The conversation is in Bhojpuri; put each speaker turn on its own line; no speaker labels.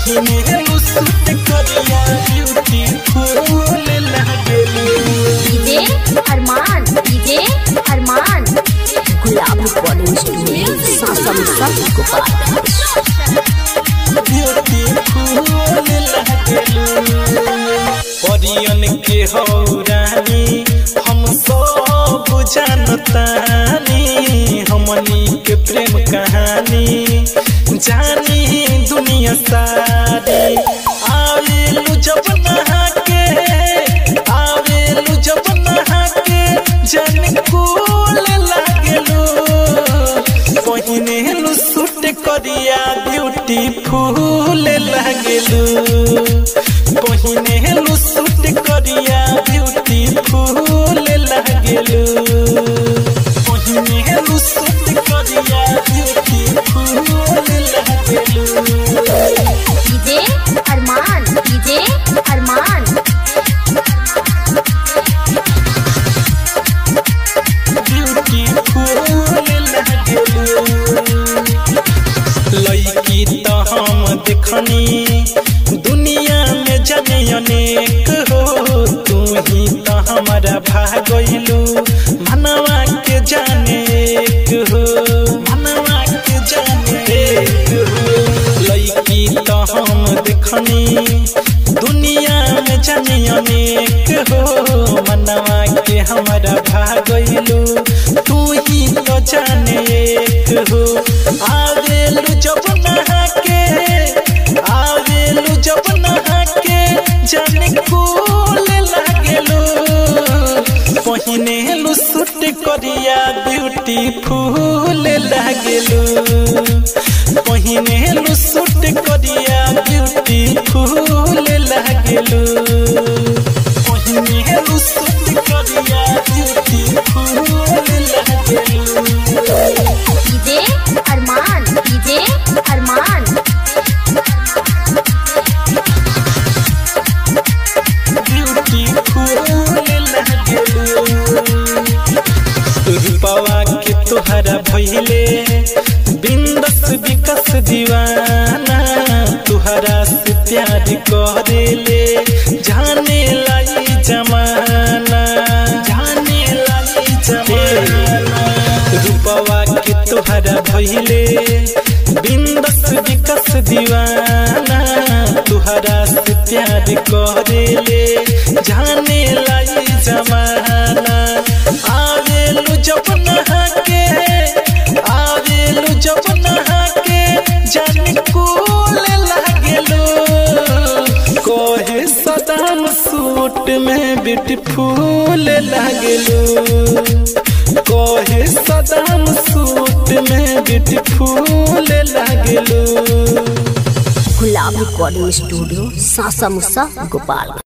पहिने सूट करिया ब्यूटीफुल लागेलू
डीजे अरमान डीजे अरमान गुलाब रिकॉर्डिंग स्टूडियो सासम सब गोपाल
परियन के हो रानी हम सब जानतानी हमनी के प्रेम कहानी जानी दुनिया सारी आवेलू जब नहा के आवेलू जब नहा के जन कूल लागेलू पहिनेलू सूट करिया ब्यूटीफुल लागेलू पहिनेलू सूट करिया ब्यूटीफुल लागेलू पहिनेलू सूट करिया ब्यूटीफुल लागेलू
डीजे अरमान डीजे अरमान
लड़की तो हम देखनी दुनिया में जाने अनेक हो तू ही तो हमारा भागलू मनवा के जाने एक हो मनवा के जाने एक हो लड़की तो हम देखनी दुनिया में जाने अनेक हो मनवा के हमारा भागलू तू ही तो जाने एक हो आवेलू जब नहा के आवेलू जब नहा के जाने कूल लागेलू पहिनेलू सूट करिया ब्यूटीफुल लागेलू पहिनेलू सूट करिया ब्यूटीफुल लागेलू पहिनेलू सूट करिया ब्यूटीफुल लागेलू
डीजे अरमान डीजे अरमान
रूपवा के तुहरा भइले बिंदस विकस दीवाना तुहरा से प्यार करेले जाने लाई जमाना जाने लाई जमाना रूपवा के तुहरा भइले बिंदस विकस दीवाना तुहरा से प्यार करेले जाने लाई जमाना आवेलू जब नहा के आवेलू जब नहा के जान कूल लागेलू कोहे सदाम सूट में ब्यूटीफुल लागेलू कोहे सदाम सूट में ब्यूटीफुल लागेलू
गुलाब रिकॉर्डिंग स्टूडियो सासा मुसा गोपाल